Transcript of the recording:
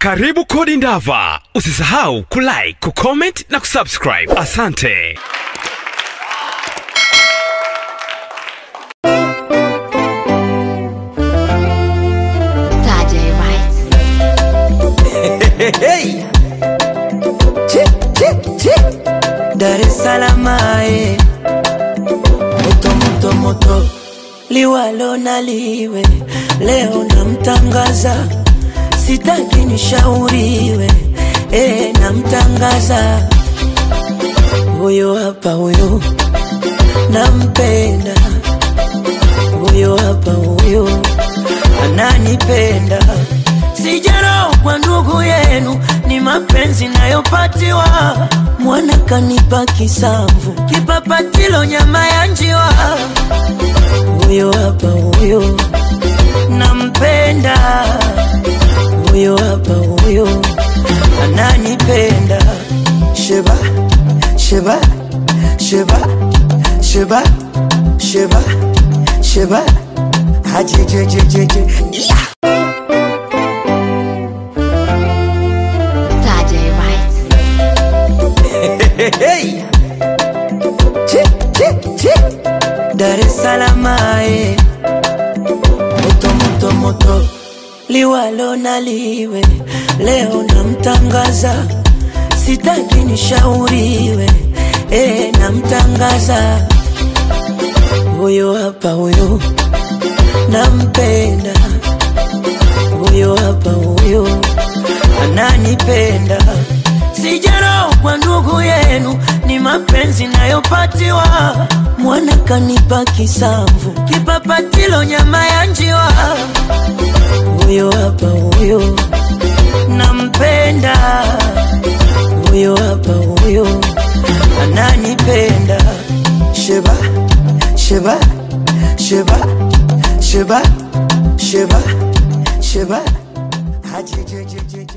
Karibu Kodi Ndava. Usisahau kulike, kucomment na kusubscribe. Asante. Tajay White. Hey. Chi, chi, chi. Dar es Salaam eh. moto moto moto liwalo na liwe leo namtangaza sitaki nishauriwe eh, namtangaza huyo hapa huyo nampenda huyo hapa huyo ananipenda sijarau kwa ndugu yenu ni mapenzi nayopatiwa mwana kanipa kisamvu kipapatilo nyama ya njiwa huyo hapa huyo nampenda huyo hapa huyo ananipenda sheba sheba sheba sheba sheba sheba hajejejejeje yeah. Tajay White. Hey. Chi, chi, chi. Dar es Salaam eh. moto moto moto liwalo na liwe leo namtangaza sitaki nishauriwe eh, namtangaza huyo hapa huyo nampenda huyo hapa huyo ananipenda sijarau kwa ndugu yenu ni mapenzi nayopatiwa mwana kanipa kisamvu kipapatilo nyama ya njiwa huyo hapa huyo nampenda huyo hapa huyo ananipenda sheba sheba sheba sheba sheba sheba hajejejejeje